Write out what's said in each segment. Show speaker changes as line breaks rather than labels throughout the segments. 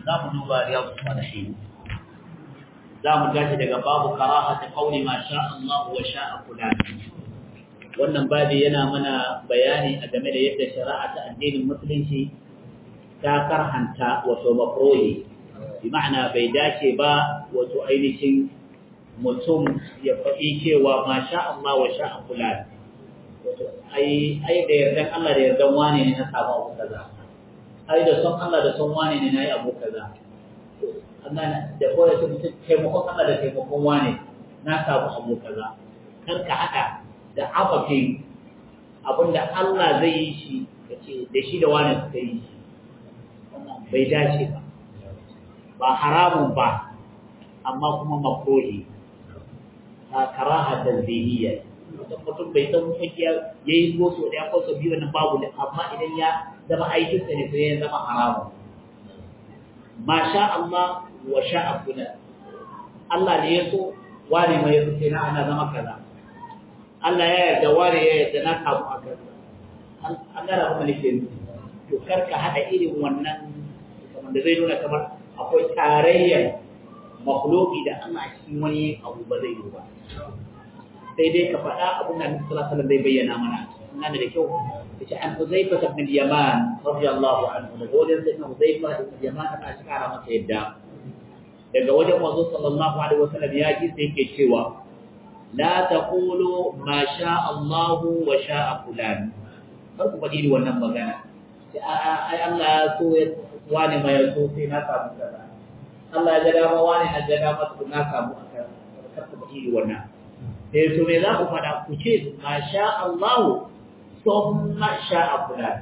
za mu duba riyadu salihin za mu tashi daga babu karahati qawli ma sha Allah wa sha'a fulan wannan babi yana mana bayani a game da yadda shari'a ta addinin musulunci ta karhanta wato makruhi bi ma'ana bai dace ba wato ainihin mutum ya faɗi cewa ma sha Allah wa sha'a fulan ai ai da yardan Allah da yardan wane ne na samu abu kaza ai da son Allah da son wane ne na yi abu kaza Allah da kowa ta mutum taimakon Allah da taimakon wane na samu abu kaza kar ka haɗa da afafin abinda Allah zai yi shi kace da shi da wane suka yi shi bai dace ba ba haramun ba amma kuma makruhi ta karaha tanzihiyya mutum mutum bai san mafiya ya yi ko so ɗaya ko so biyu wannan babu da amma idan ya zama aikinsa ne sai ya zama haramun ma sha Allah wa sha abuna Allah ne ya so wane mai yaso sai na ana zama kaza Allah ya yarda wane ya yarda na kamu a kaza an gara kuma nake to kar ka haɗa irin wannan kamar da zai nuna kamar akwai tarayyar makhluki da Allah a cikin wani abu ba zai yi ba sai dai ka faɗa abin da Annabi sallallahu alaihi zai bayyana mana ina da kyau yace an Huzaifa ibn al-Yaman radiyallahu anhu da wajen sai Huzaifa ibn al-Yaman ana shikara masa yadda daga wajen manzo sallallahu alaihi wasallam ya ji sai yake cewa la taqulu ma sha Allah wa sha fulan kar ku faɗi wannan magana sai ai Allah ya so ya wani mai so sai na samu kaza Allah ya ga dama wani na ga dama na samu kaza kar ku faɗi wannan sai to me za ku faɗa ku ce ma sha Allah thumma sha fulan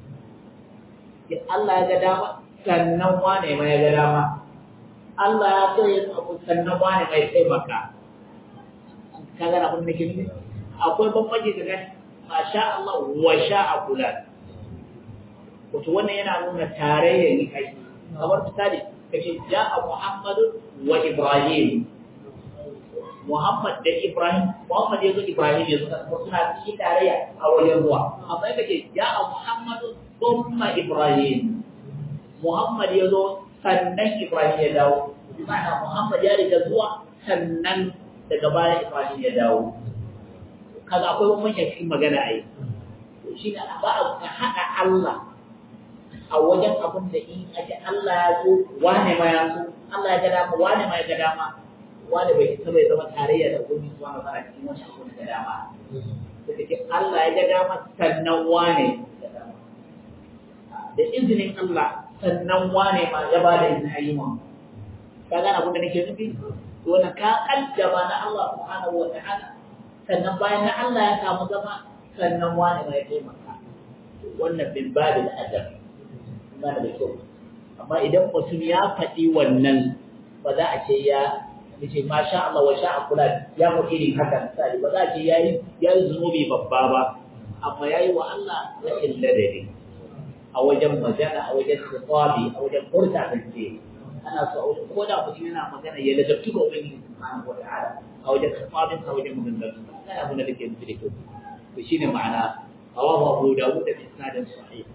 ya Allah ya ga dama sannan wane ma ya ga dama Allah ya so ya abu sannan wane mai taimaka kaga na kun nake nufi akwai bambanci daga ma sha Allah wa sha fulan wato wannan yana nuna tarayya ne kai kamar misali kace ja'a Muhammadu wa Ibrahim Muhammad da Ibrahim, Muhammad ya zo Ibrahim ya zo suna cikin tarayya a wajen ruwa. Amma ya kace ya a Muhammadu thumma Ibrahim. Muhammad ya zo sannan Ibrahim ya dawo. Ma'ana Muhammad ya riga zuwa sannan daga baya Ibrahim ya dawo. Kaga akwai bambanci cikin magana ai. Shi ne ba a haɗa Allah a wajen abin da in ake Allah ya zo wane ma ya so Allah ya ga dama wane ma ya ga dama wanda bai isa bai zama tarayya da ubangiji subhanahu wa ta'ala cikin wani abu da dama suka ce Allah ya ga dama sannan wane da izinin Allah sannan wane ma ya ba da izinin ayyuman ka gane abin da nake nufi to wannan ka kaddama na Allah subhanahu wa ta'ala sannan bayan na Allah ya samu zama sannan wane ma ya taimaka wannan bin babil adab ba da kyau amma idan mutum ya faɗi wannan ba za a ce ya yace masha Allah wa sha kula ya mu irin haka sai ba za ki yayi yayi zunubi babba ba amma yayi wa Allah rashin ladabi a wajen magana a wajen khitabi a wajen furta kance ana so a wajen koda mutum yana magana ya ladabtu ga ubangiji subhanahu wa ta'ala a wajen khitabin a wajen maganganu kana abin da take nufi da kyau to shine ma'ana rawahu Abu Dawud da isnadin sahih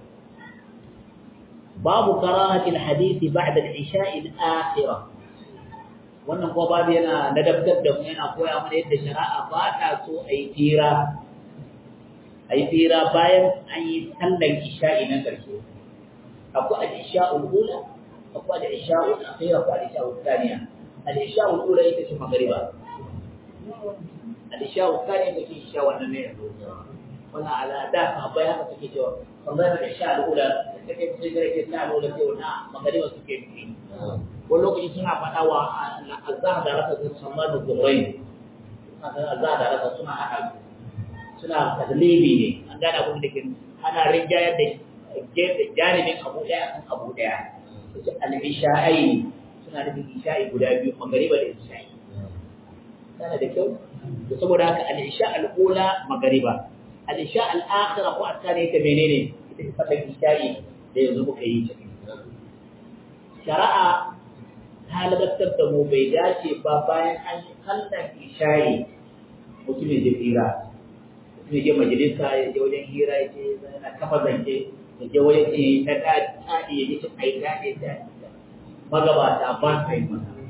babu karahati al-hadith ba'da al-isha'i al-akhirah wannan kuma babu yana ladabtar da mu yana koya mana yadda shari'a ba ta so a yi tira a yi tira bayan an yi sallan isha'i na ƙarshe akwai al-isha'ul ula akwai al-isha'ul akhira akwai al-isha'ul thaniya al-isha'ul ula ita ce magriba al-isha'ul thaniya ita ce isha wannan ne wannan ala da sahabbai haka suke cewa kamar da isha'ul ula da take cikin gare ta ula sai wannan magriba suke nufi wani lokaci suna faɗa wa azza da rasa sun samar da zurai azza da rasa suna haɗa suna taslibi ne an gane abin da ke ana rinjayar da janibin abu ɗaya kan abu ɗaya su al-isha'ai suna nufin isha'i guda biyu magariba da isha'i tana da kyau da saboda haka al-isha al-ula magariba al-isha al-akhira ko asali ta menene ita ce fatan isha'i da yanzu muka yi ta shari'a ta ladattar da mu bai dace ba bayan an yi sallar isha'i mutum ya je hira mutum ya je majalisa ya je wajen hira ya je yana kafa zance ya je wajen ce ta daɗi ya je cin ai daɗi daɗi magabata ba sa yi masa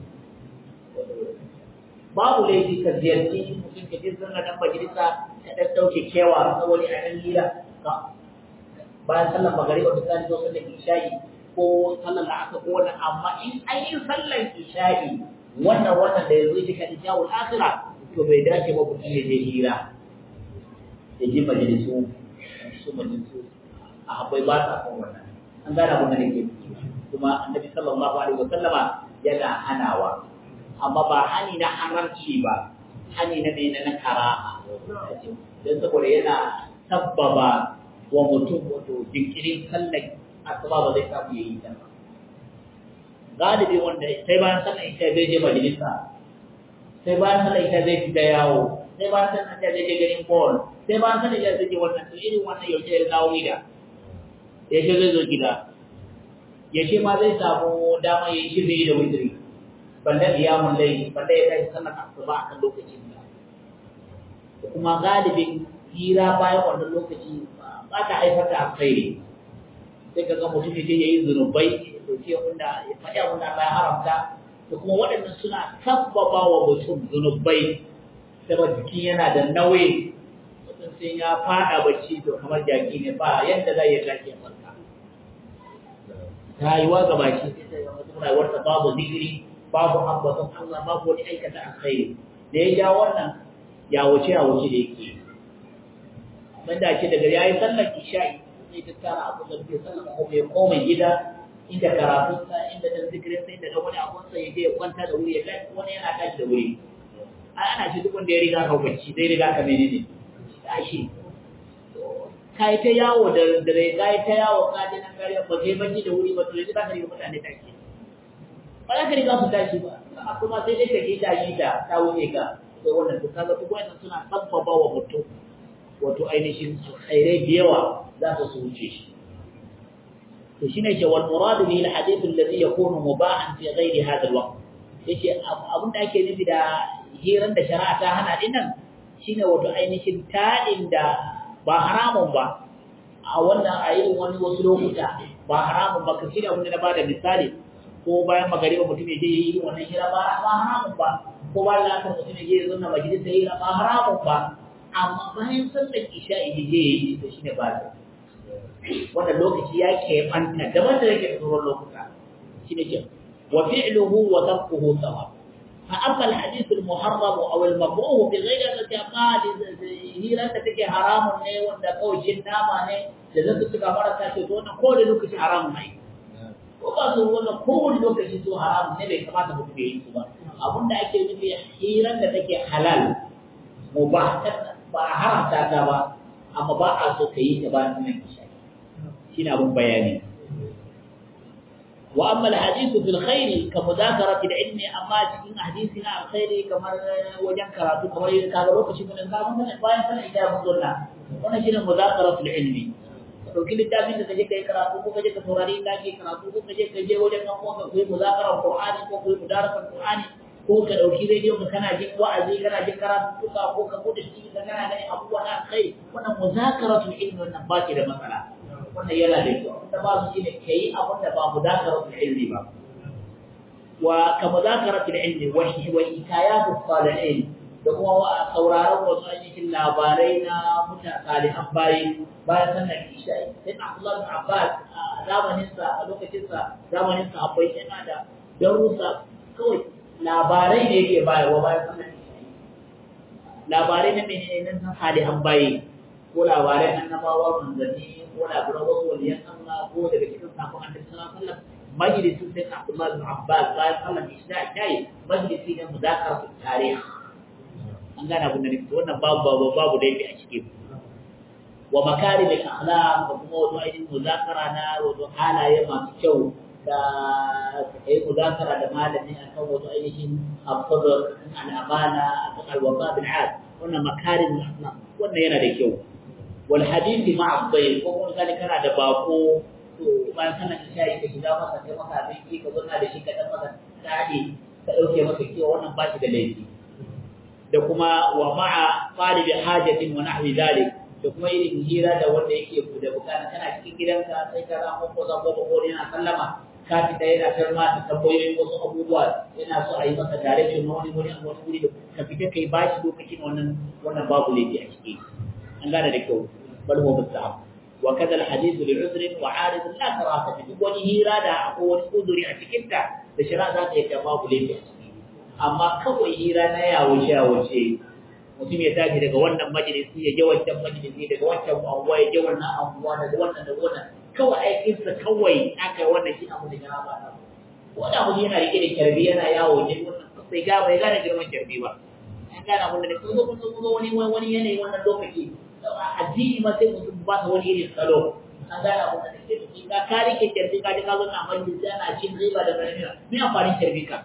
babu laifi ka ziyarci mutum ka je zanna dan majalisa ka dan dauke kewa na wani a nan hira bayan sallar magariba misali ko sallar isha'i ko sallar la'asar ko wannan amma in an yi sallar isha'i wannan wannan da yanzu shi kan isha'ul akhira to bai dace ba mutum ya je hira ya ji majalisu su majalisu a akwai ba sa kan wannan an gane abin da nake kuma annabi sallallahu alaihi wa sallama yana hanawa amma ba hani na haramci ba hani na ne na karaha don saboda yana sabbaba wa mutum wato jinkirin sallar asuba ba zai samu yayi ta ba galibi wanda sai bayan sallar isha zai je majalisa sai bayan sallar isha zai fita yawo sai bayan sallar isha zai je garin ball sai bayan sallar isha zai je wannan to irin wannan yaushe ya dawo gida yaushe zai zo gida yaushe ma zai samu dama ya yi shirye da witri balle qiyamul layl balle ya kai sallar asuba akan lokacin da kuma galibin hira bayan wannan lokaci ba ta haifar da alkhairi sai ka ga mutum ya je ya yi zunubai ya dauke wanda ya faɗi abin da Allah ya haramta da kuma waɗannan suna sabbaba wa mutum zunubai saboda jiki yana da nauyi mutum sai ya faɗa bacci to kamar jaki ne ba yadda zai ya tashi ya farka rayuwa ga baki sai ga mutum rayuwarsa babu zikiri babu ambaton Allah babu wani aikata alkhairi da ya ja wannan ya wuce ya wuce da yake banda ce daga yayi sallar isha'i sai ta tara abu da ke sallar ko ya koma gida inda karatun sa inda dan zikirin sa inda da wani abun sa yaje ya kwanta da wuri ya kai wani yana tashi da wuri ai ana ce duk wanda ya riga ka bacci zai riga ka menene tashi kai ta yawo da dare kai ta yawo ka je nan kariya ba kai bacci da wuri ba to yanzu ka riga mutane tashi ba za ka riga su tashi ba kuma sai dai ka je tashi ta ta wuce ka sai wannan to kaga duk wannan suna sabbaba wa mutum wato ainihin alkhairai da yawa za su su wuce shi to shine ce wal murad bihi al hadith alladhi yakunu mubahan fi ghairi hadha al waqt yace abin da ake nufi da hiran da shari'a ta hana din nan shine wato ainihin tadin da ba haramun ba a wannan a irin wani wasu lokuta ba haramun ba kashi da wanda na bada misali ko bayan magariba mutum ya je yi wannan hira ba haramun ba ko bayan lafiyar mutum ya je ya zauna majalisa hira ba haramun ba amma bayan sallar isha'i da zai yi to shine ba ta wannan lokaci ya ke fanta daban da yake tsoron lokuta shine ke wa fi'luhu wa tarkuhu sawa fa amma al-hadith al-muharram aw al-makruh bi ghayri allati qali hira da take haramun ne wanda kawai jin nama ne da zai suka fara ta ce to wannan ko da lokaci haramun ne ko ba su wannan ko wani lokaci to haramun ne bai kamata mutum ya yi su ba abinda ake nufi hirar da take halal mubah ba a haramta ta ba amma ba a so ka yi ta ba nan isha shi na abin bayani wa amma alhadithu fil khairi ka mudakarati ilmi amma cikin hadisi na alkhairi kamar wajen karatu kamar yin kaga lokacin mun ga mun bayan sanin ida mun zonna wannan shine mudakaratu ilmi dauki littafin da kaje kai karatu ko kaje ka saurari inda ake karatu ko kaje ka je wajen nan ko ka koyi muzakarar qur'ani ko koyi mudarasan qur'ani ko ka ɗauki rediyo ka kana jin wa'azi kana jin karatuka ko ka bude shi ka kana ganin abubuwa na kai wannan muzakaratul ilmi wannan ba ki da matsala wannan yana da kyau da ba su shine kai abin da ba muzakaratul ilmi ba wa ka muzakaratul ilmi wa wa hikayatu salihin da kuma wa sauraron wasu ainihin labarai na mutane salihan bayi bayan sannan isha'i sai na Abdullah bin Abbas a zamanin sa a lokacin sa zamanin sa akwai yana da darussa kawai labarai ne yake bayarwa bayan sallar labarai na menene nan salihan bayi ko labarai annabawa manzanni ko labaran wasu waliyan Allah ko daga cikin sakon annabi sallallahu alaihi wasallam majalisin sai Abdullah bin Abbas bayan sallar isha kai majalisi ne muzakara tarih an gane abin da nake wannan babu babu babu da yake a cikin wa makarim al-akhlaq da kuma wato ainihin muzakara na wato halaye masu kyau da kai muzakara da malami akan wato ainihin al-sabr al-amana akan al-wafa bil ad wannan makarim al-akhlaq wannan yana da kyau wal hadith ma'a dhayf ko kuma kana kana da bako to bayan kana shayi ka shiga masa kai masa abinci ka zauna da shi ka dan masa dadi ka dauke masa kiyo wannan ba shi da laifi da kuma wa ma'a talibi hajatin wa nahwi dhalik da kuma irin hira da wanda yake da bukata kana cikin gidanka sai ka zama ko za ko ko yana sallama ka fita yana karma da tambayoyin wasu abubuwa yana so a yi masa direction na wani wani wani wuri da ka fita kai ba shi lokacin wannan wannan babu laifi a ciki an gane da kyau bal huwa mustahab wa kadha al hadith li udhr wa arid la karata fi duk wani hira da akwai wani uduri a cikin ta da shari'a za ta yi babu laifi a ciki amma kawai hira na yawo shawo ce mutum ya tashi daga wannan majalisi ya je wancan majalisi daga wancan anguwa ya je wannan anguwa daga wannan daga wannan kawai aikinsa kawai aka wannan shi abu da ya ba na ko da mutum yana rike da kyarbi yana yawo ne wannan sai ga bai gane girman kyarbi ba an gane abin da ne kun zo kun zo wani wani yanayi wannan lokaci addini ma sai mutum ba ta wani irin salo an gane abin da ne ke ka ka rike kyarbi ka ji ka zo na majalisi ana cin riba da garamiya me amfanin kyarbi ka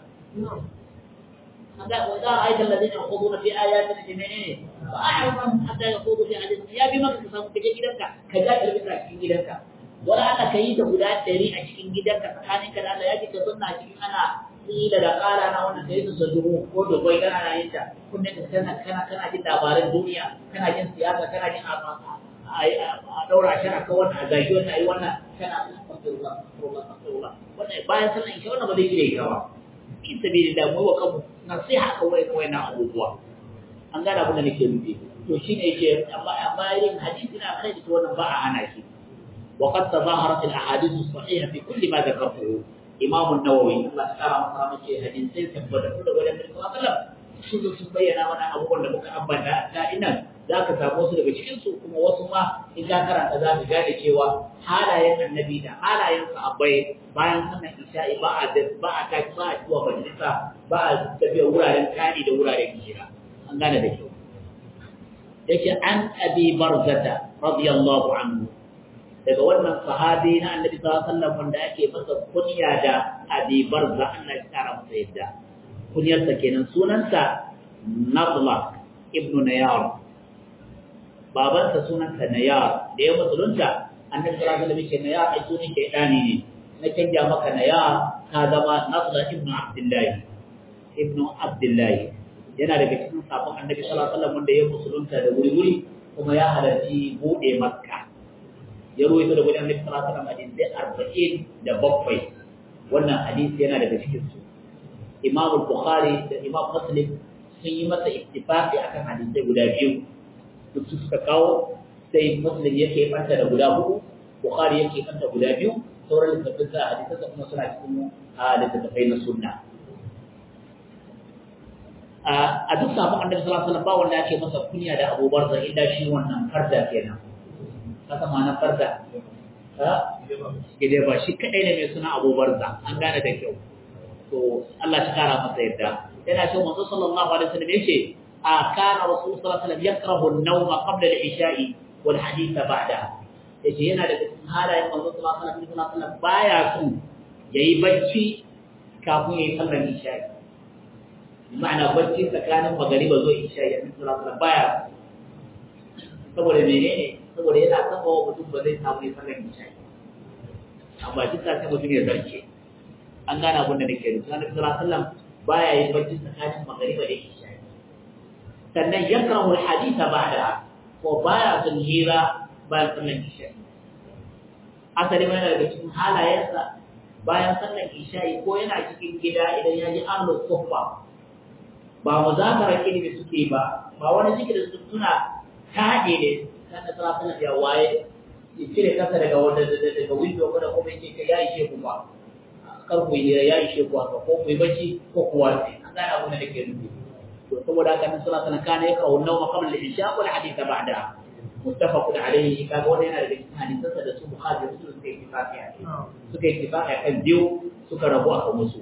وإذا رأيت الذين يخوضون في آياتنا جميعين فأعرض عنهم حتى يخوضوا في حديث يا بما كسبوا كجا gidanka ka ga irbin a cikin gidanka wala Allah kai da guda 100 a cikin gidanka tsakanin ka da Allah ya ji ka sunna cikin ana ila da kala na wannan kai su dubu ko da bai kana na yin ta kunne ka kana kana kana jin labaran duniya kana jin siyasa kana jin a daura shi aka wannan a zagi wannan ayi wannan kana astaghfirullah astaghfirullah wannan bayan sallan isha wannan ba zai gire ka ba fi sabilillah mu wa kanmu nasiha kawai kawai na abubuwa an gane abin da nake nufi to shine yake amma amma irin hadisi na kai to wannan ba a hana shi wa qad tazaharat al ahadith as sahiha fi kulli ma dhakartuhu imam an-nawawi Allah ta kara masa mace hadisi tabbata da wajen Nabi sallallahu alaihi wasallam sun zo sun bayyana wannan abubuwan da muka ambata da ina za ka samu su daga cikin su kuma wasu ma in ka karanta za ka gane cewa halayen annabi da halayen sahabbai bayan sannan isha'i ba a ba a tashi ba a zuwa majalisa ba a tafiya wuraren kani da wuraren hira an gane da kyau yake an abi barzata radiyallahu anhu daga wannan sahabi na annabi sallallahu alaihi wasallam wanda ake masa kunya da abi barza Allah ya kara masa yadda kunyarsa kenan sunansa Nadla ibn Nayar babansa sunansa Nayar da ya musulunta annabi sallallahu alaihi wasallam yake Nayar ai sunan shaydani ne na canja maka Nayar ka zama Nadla ibn Abdullah ibn Abdullah yana daga cikin sabon annabi sallallahu alaihi wasallam wanda ya musulunta da wuri-wuri kuma ya halarci bude Makka ya ruwaito da wajen annabi sallallahu alaihi wasallam hadisi arba'in da bakwai wannan hadisi yana daga cikin su Imam Bukhari da Imam Muslim sun yi masa ittifaqi akan hadisai guda biyu duk su suka kawo sai Muslim yake fanta da guda hudu Bukhari yake fanta guda biyu sauran littattafai sa hadisan kuma suna cikin littattafai na sunna a duk sabon annabi sallallahu alaihi wasallam ba wanda ake masa kunya da Abu Barza illa shi wannan farda kenan haka ma na farda ha gide ba shi kadai ne mai suna Abu Barza an gane da kyau to Allah shi kara masa yadda yana cewa manzo sallallahu alaihi wasallam yace a kana rasul sallallahu alaihi wasallam yakrahu an-nawma qabla al-isha'i wal hadith ba'da yace yana da cikin halayen manzo sallallahu alaihi wasallam baya so yayi bacci kafin yayi sallar isha'i ma'ana bacci tsakanin magariba zuwa isha'i annabi sallallahu alaihi wasallam baya saboda menene saboda yana saba wa mutum ba zai samu ya sallar isha'i amma duk sai mutum ya zarce an gane abin da nake nufi annabi sallallahu alaihi wasallam baya yin bacci tsakanin magariba da isha sannan yakrahu alhadith ba'da ko baya son hira bayan sallan isha asali mai daga cikin halayensa bayan sallan isha ko yana cikin gida idan ya ji ahlu sufa ba muzakara ilimi suke ba ba wani zikiri su suna tade ne kan da sallallahu alaihi ya waye ya cire kasa daga wanda daga window ko da kuma yake ya ishe ku ba kar ku yi ya ishe ku haka ko ku yi bacci ko ku wace an gane abin da nake nufi to saboda haka nan sallallahu alaihi kana yaka wannan wa qabla al-isha wal hadith ba'da muttafaqun alayhi kaga wannan yana daga cikin hadisansa da su bukhari da muslim suka ittifaqi a suka ittifaqi akan biyu suka rabu akan musu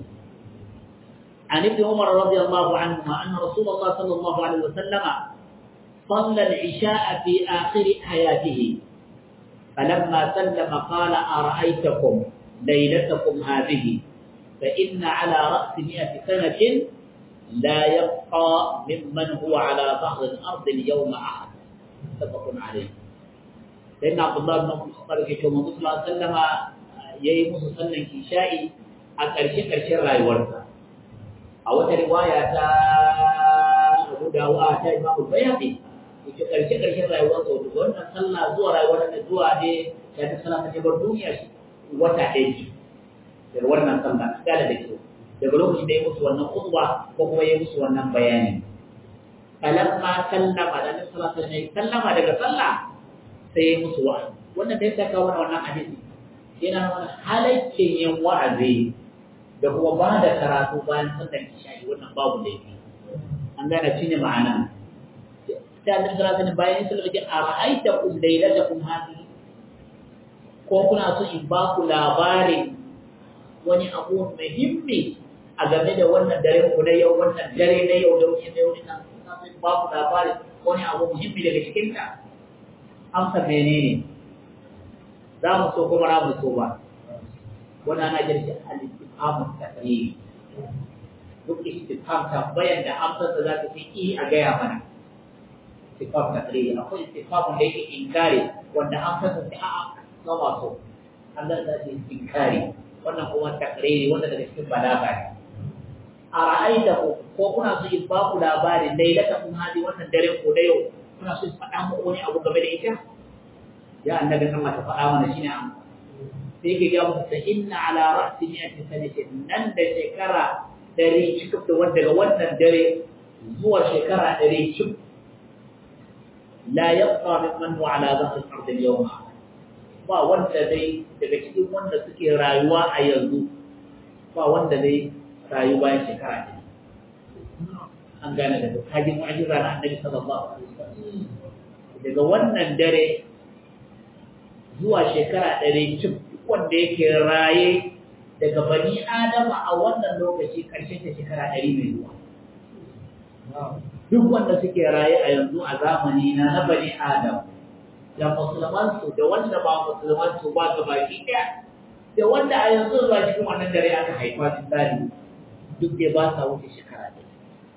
عن ابن عمر رضي الله عنهما أن رسول الله صلى الله عليه وسلم صلى العشاء في آخر حياته فلما سلم قال أرأيتكم ليلتكم هذه فإن على رأس مئة سنة لا يبقى ممن هو على ظهر الأرض اليوم أحد متفق عليه سيدنا عبد الله بن الخطاب في كما صلى الله عليه وسلم yayi musu sallan isha'i a ƙarshe ƙarshen rayuwarsa a wata riwaya ta Abu Dawud ta Imam Bayhaqi yake ƙarshe ƙarshen rayuwarsa wato wannan sallah zuwa rayuwar da zuwa ne da ta sallah ta bar duniya shi wata ɗaya ce daga wannan sallah gane da kyau daga lokacin da ya musu wannan khutba ko kuma ya musu wannan bayani falamma sallama da nabi sallallahu alaihi wasallam sallama daga sallah sai ya musu wa'azi wannan da ya saka wannan hadisi yana nuna halaccin yin wa'azi da kuma ba da karatu bayan sallar isha'i wannan babu laifi an gane shi ne ma'ana sai annabi sallallahu alaihi bayan sallar isha'i a ra'aita kum lailatakum hadhihi ko kuna so in ba ku labarin wani abu muhimmi a game da wannan dare ku na yau wannan dare na yau da wuce na yau ina so in ba ku labarin wani abu muhimmi daga cikin ta amsa menene za mu so kuma za mu so ba wannan ana jirgin al-istifhamu taqrir duk istifham tambayan da amsar da za ta fi i a gaya mana istifham taqrir akwai istifham da yake inkari wanda amsar da ta a'a na maso Allah za ta yi inkari wannan kuma taqrir wanda daga cikin balaga ne a ra'aita ko ko kuna so in ba ku labarin lailata kun hadi wannan dare ko da yau kuna so in faɗa muku wani abu game da ita ya annabi Allah ta faɗa mana shine amsa sai yake ga musu ta inna ala ra'si mi'ati sanatin nan da shekara dari cikin da wanda daga wannan dare zuwa shekara dari cikin la yabqa mimman huwa ala dhahri al-ard al-yawma ba wanda dai daga cikin wanda suke rayuwa a yanzu ba wanda dai rayu bayan shekara ne an gane daga kajin mu'jiza na annabi sallallahu alaihi wasallam daga wannan dare zuwa shekara ɗari cif wanda yake raye daga bani adama a wannan lokaci ƙarshen ta shekara ɗari mai zuwa duk wanda suke raye a yanzu a zamani na na bani adam da musulmansu da wanda ba musulmansu ba ga baki ɗaya da wanda a yanzu ba cikin wannan dare aka haifa misali duk dai ba sa wuce shekara ɗaya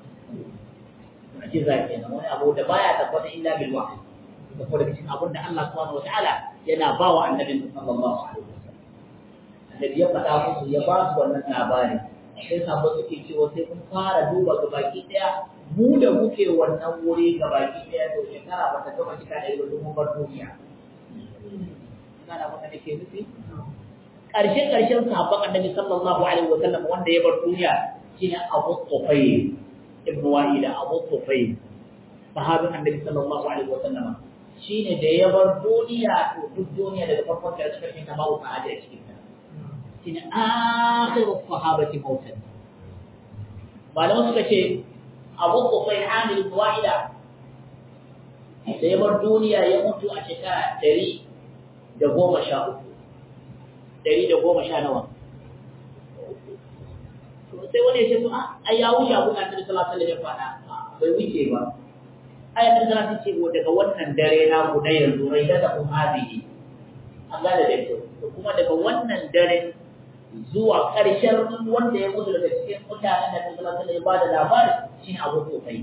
a ce za kenan wani abu da baya tabbata illa bil wahyi da kuma daga cikin abin da Allah subhanahu wataala yana ba wa annabin sallallahu alaihi wasallam annabi ya faɗa musu ya ba su wannan labari sai sabo suke cewa sai kun fara duba ga baki daya mu da muke wannan wuri ga baki daya to shekara ba ta gama cika da yau mun bar duniya kana maka nake nufi ƙarshe ƙarshen sahabban annabi sallallahu alaihi wasallam wanda ya bar duniya shine Abu Tufayl ibn Wa'ila Abu Tufayl sahabin annabi sallallahu alaihi wasallam shine da ya bar duniya to duk duniya daga farkon da suka kinta babu sa'ada a cikin ta shine akhiru sahabati mautan malamu suka ce Abu Qufayl Amil Wa'ila da ya bar duniya ya mutu a shekara ɗari da goma sha uku ɗari da goma sha nawa sai wani ya ce to a ya wuce abu na Annabi sallallahu alaihi wasallam ya faɗa bai wuce ba ayatul zara ta ce daga wannan dare na ku na yanzu rai da kun hadihi an gane da kyau to kuma daga wannan dare zuwa ƙarshen wanda ya mutu daga cikin mutanen da Allah ta ya bada labari shine Abu Sufyan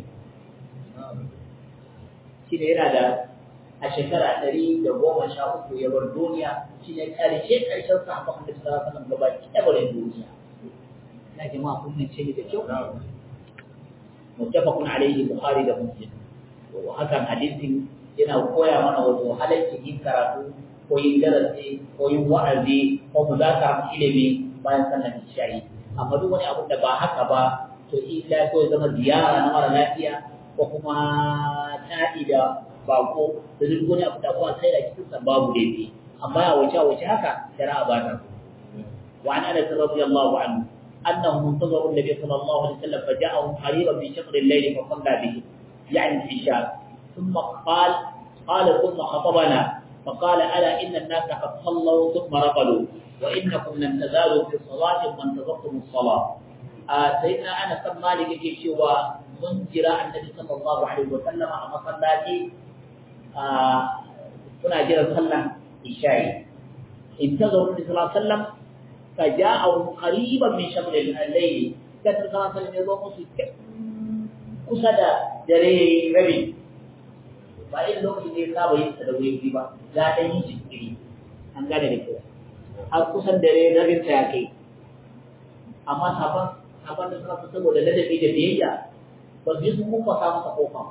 shi ne yana da a shekara ɗari da goma sha uku ya bar duniya shi ne ƙarshe ƙarshen sahabban da sallallahu alaihi wasallam gaba ki ɗabarin duniya ina jama'a kun ce ni da kyau muttafaqun alaihi bukhari da muslim hakan hadisin yana koya mana wato halaccin yin karatu ko yin darasi ko yin wa'azi ko muzakara ilimi bayan sallar isha'i amma duk wani abu da ba haka ba to illa ko ya zama ziyara na mara lafiya ko kuma taɗi da bako da duk wani abu da kuma sai da cikin sa babu laifi amma ya wuce wuce haka shari'a ba ta wa an anas radiyallahu anhu أنه منتظر النبي صلى الله عليه وسلم فجاءهم قريبا من شطر الليل فصلى به يعني العشاء ثم قال قال ثم خطبنا فقال ألا إن الناس قد صلوا ثم رقلوا وإنكم لم تزالوا في صلاة وانتظرتم الصلاة آه سيدنا أنس بن مالك يجي شوى من جراء النبي صلى الله عليه وسلم أما صلاتي آه كنا جرى صلى العشاء انتظروا النبي صلى الله عليه وسلم فجاءهم قريبا من شطر الليل كان صلى الله عليه وسلم يضم kusa da dare rabi ba irin lokacin da ya saba yin sa da wuri ba ya dan yi jinkiri an gane da kyau har kusan dare rabin ta ya kai amma sabon sabon da suka saboda ladabi da biyayya ba su je sun kuma sa masa kofa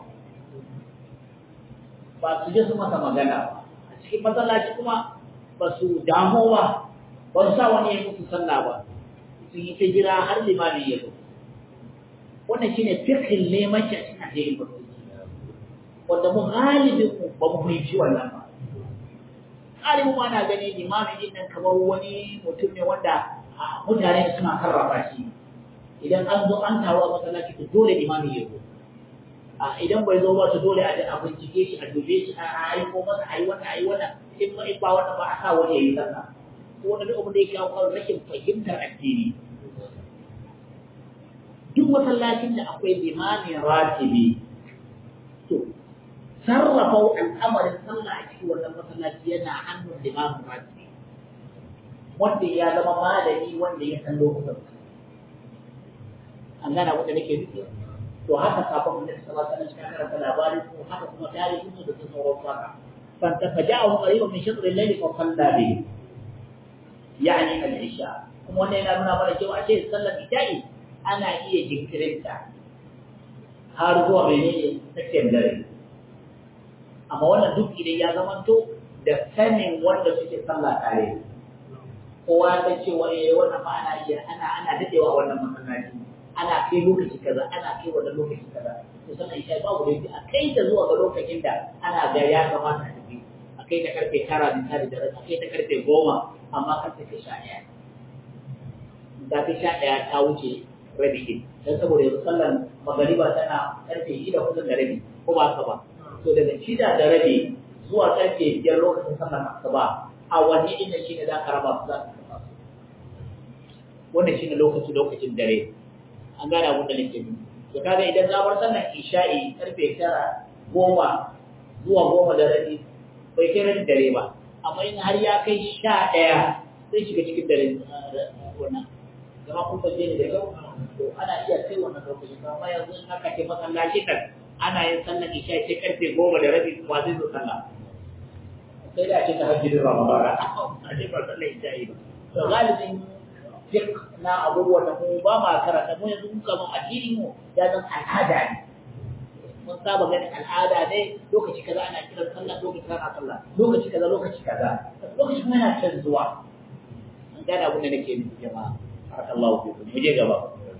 ba su je su masa magana ba a cikin masallaci kuma ba su damu ba ba su sa wani ya musu sallah ba sun yi ta jira har limami ya zo wannan shine fiqhin neman shi a cikin addinin musulunci wanda mu galibin mu ba mu fahimci wannan ba galibin ma na gani limamin din nan kamar wani mutum ne wanda mutane suna karraba shi idan an zo an taru a masallaci to dole imami ya zo a idan bai zo ba to dole a a bincike shi a dube shi a aiko masa ayi wannan ayi wannan in ba in ba wannan ba a sa wani yayi sallah ko wani duk abin da yake kawo rashin fahimtar addini duk masallacin da akwai limamin ratibi to sarrafa al'amarin sallah a cikin wannan masallaci yana hannun limamin ratibi wanda ya zama malami wanda ya san lokutan an gana wanda nake nufi to haka kafin da sallallahu alaihi wasallam karanta labarin ko haka kuma tarihin su da sauran haka fan tafaja'u qariban min shatr al-layl fa salla bi yani al-isha kuma wannan yana nuna mana cewa ashe sallar isha'i ana iya jinkirinta har zuwa menene tsakiyar dare amma wannan duk idan ya zamanto da sanin wanda suke sallah tare kowa ta ce wani wannan ma ana iya ana ana dadewa wannan masallaci ana kai lokaci kaza ana kai wannan lokaci kaza to sannan isha babu laifi a kai ta zuwa ga lokacin da ana ga ya kamata a tafi a kai ta karfe tara misali da a kai ta karfe goma amma karfe ta sha ɗaya da ta sha ɗaya ta wuce rabi ɗin don saboda yanzu sallan magariba tana karfe shida kusan da rabi ko ba haka ba to daga shida da rabi zuwa karfe biyar lokacin sallan asuba a wanne inda shi ne za ka raba su za ka raba su wannan shi ne lokaci lokacin dare an gane abin da nake nufi to kaga idan na bar sallan isha'i karfe tara goma zuwa goma da rabi bai kai rabi dare ba amma in har ya kai sha ɗaya zai shiga cikin dare wannan zama kun fahimce ni da kyau to ana iya kai wannan lokaci amma yanzu in aka ce masallaci kan ana yin sallan isha'i sai karfe goma da rabi kuma zai zo sallah sai da ce ta hajji da ramadana a ce ba sallan isha'i ba to galibin fiqh na abubuwan da mu ba ma karanta mu yanzu muka mun addini mu ya zan al'ada ne mun saba ganin al'ada ne lokaci kaza ana kiran sallah lokaci kaza ana sallah lokaci kaza lokaci kaza lokaci kuma yana canzuwa an gane abin da nake nufi jama'a barakallahu fikum mu je gaba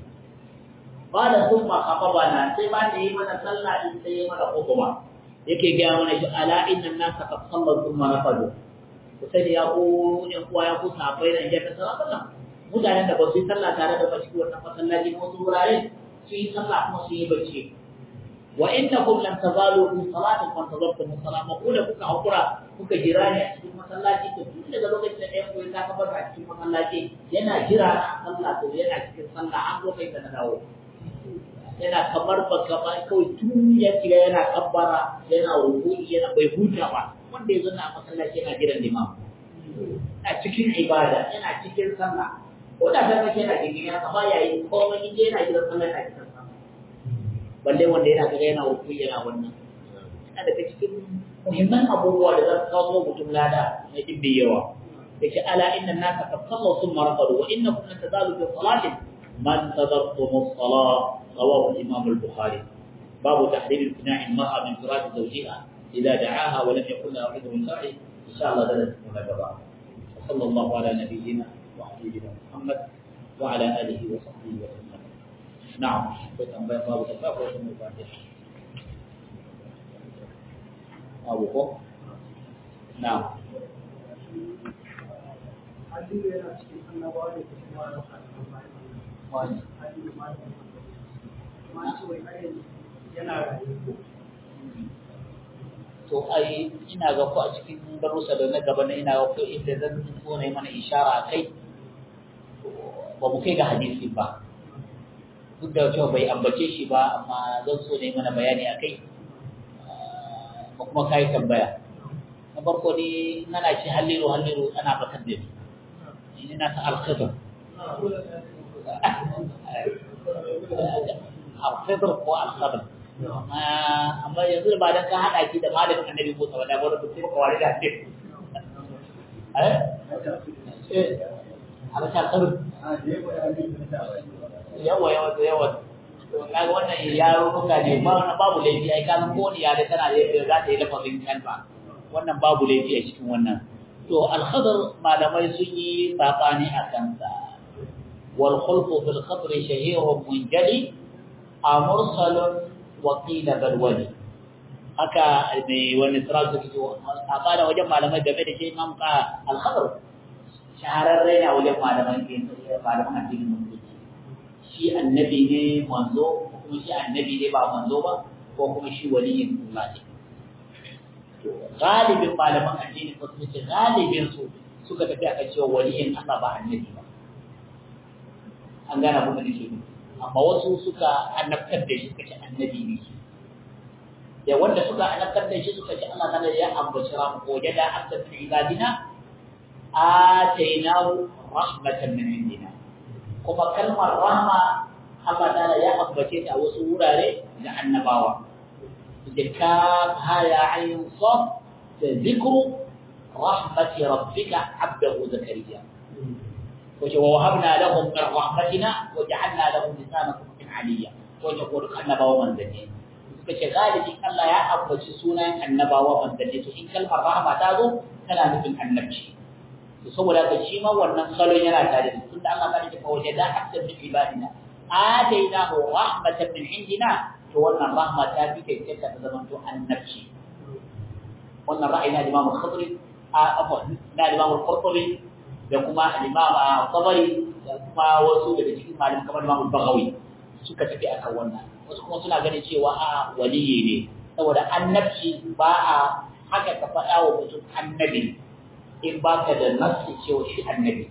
qala thumma khatabana sai ba da yi mana sallah din sai yi mana hukuma yake ga mana shi ala inna an-nasa qad sallu thumma nafadu ku sai ya ku yan uwa ya ku sabai da jannata sallallahu mutanen da ba su yi sallah tare da bashi wannan masallaci ko wasu wurare su yi sallah kuma su yi bacci wa innakum lan tazalu fi salatin fa tazartum salat ma kula kuka hakura kuka jira ne a cikin masallaci to tun daga lokacin da ɗayan koyi ta kabar a cikin masallaci yana jira na sallah to yana cikin sallah an zo kai na dawo yana kamar ba kamar kawai tun ya shiga yana kabbara yana rukuni yana bai huta ba wanda ya zo na masallaci yana jiran limam a cikin ibada yana cikin sallah ko da ta kace yana cikin ya kama yayi komai in yana gidan sallah ta cikin sa balle wanda yana kaga yana wuku yana wannan yana daga cikin muhimman abubuwa da za su kawo mutum lada na dibbi yawa yake ala inna nasa qad sallu thumma raqadu wa innakum lan tazalu fi salatin man tadartum as-salah rawahu al-imam al-bukhari باب تحريم امتناع المرأة من فراش زوجها إذا دعاها ولم يكن لها عذر شرعي إن شاء الله درس من وصلى الله على نبينا وحبيبنا محمد وعلى آله وصحبه وسلم نعم فتن بين باب الزكاة وسلم الفاتحة أبو بكر نعم to ai ina ga ku a cikin darussa da na gaba na ina ga ku inda zan so na yi mana ishara kai ba mu kai ga hadisi ba duk da cewa bai ambace shi ba amma zan so na yi mana bayani a kai ba kuma kai tambaya na farko ne nana ce halliru halliru ana batar da ni ni na ta alkhidr alkhidr ko alkhidr amma yanzu ba dan ka hada ki da malamin annabi Musa ba da ba da sai ka wari da shi eh eh ala ta kar yawa yawa yawa to kaga wannan yaro kuka ne ba wannan babu laifi ai kan ko ni yare tana da za ta yi lafazin kalma wannan babu laifi a cikin wannan to al-khadar malamai sun yi sabani a kansa wal khulqu fil khatr shahirun munjali amursal wa qila bal wali haka ne wani tsara su a kada wajen malamai game da shi imam ka al-khatr shahararre ne wajen malaman malaman addinin musulunci shi annabi ne manzo kuma shi annabi ne ba manzo ba ko kuma shi waliyin Allah ne galibin malaman addinin musulunci galibin su suka tafi akan cewa waliyin Allah ba annabi ba an gane abin da nake nufi amma wasu suka annabtar da shi suka ce annabi ne da wanda suka annabtar da shi suka ce Allah ta'ala ya ambaci ran ko da abda fi ibadina atainahu rahmatan min indina kuma kalmar rahma Allah ta'ala ya ambace ta a wasu wurare da annabawa da ka haya ayin saf da zikru rahmati rabbika abdahu zakariya wace wa wahabna lahum min rahmatina wa ja'alna lahum lisana sidqin aliyya wace ko duk annabawa manzanni suka ce galibi Allah ya ambaci sunan annabawa manzanni to in kalmar rahma ta zo tana nufin annabci to saboda haka shi ma wannan salon yana tare da tunda Allah ta ce fa wajada hatta min ibadina atainahu rahmatan min indina to wannan rahma ta fi kai ta zama to annabci wannan ra'ayi na Imam Khadri a afwan na Imam Qurtubi da kuma Imam Tabari da kuma wasu daga cikin malaman kamar Imam Baghawi suka tafi akan wannan wasu kuma suna ganin cewa a waliyi ne saboda annabci ba a haka ka faɗa wa mutum annabi in ba ka da nassi cewa shi annabi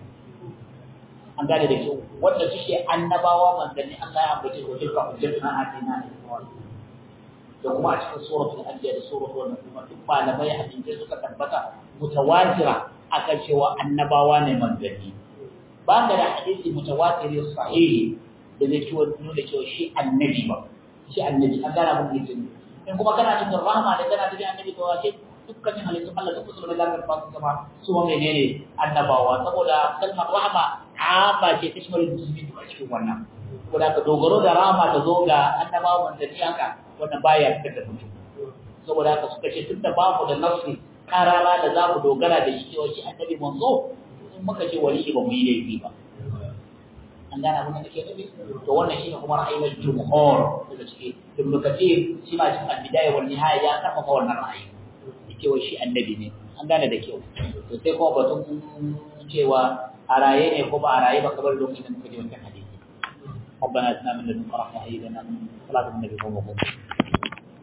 an gane da kyau wanda suke annabawa manzanni Allah ya ambace ko tilka hujjatuna atina da kuma a cikin suratul anbiya da suratul wannan kuma duk malamai hadisi suka tabbata mutawatira akan cewa annabawa ne manzanni ba ka da hadisi mutawatiri sahihi da zai ciwo nuna cewa shi annabi ba shi annabi an gana mun mutum in kuma kana cikin rahama da kana cikin annabi to wace dukkanin halittun Allah duk musulmai da ka fasu sama su ma menene annabawa saboda kalmar rahama amma ce ta shimarin musulmi duk a cikin wannan ko da ka dogaro da rahama ta zo ga annabawa manzanni haka wannan baya fitar da mutum saboda haka suka ce tunda babu da nafsi karara da za mu dogara da shi cewa shi annabi manzo in muka ce wali ba mu yi laifi ba an gane abin da nake nufi to wannan shine kuma ra'ayin jumhur daga ciki ibn kathir shi ma cikin al-bidaya wal nihaya ya karfafa wannan ra'ayi cewa shi annabi ne an gane da kyau to sai kuma batun cewa a raye ne ko ba a raye ba kamar lokacin da muka ji wannan hadisi ربنا اتنا من لدنك رحمه هيئ لنا من صلاه النبي صلى الله عليه وسلم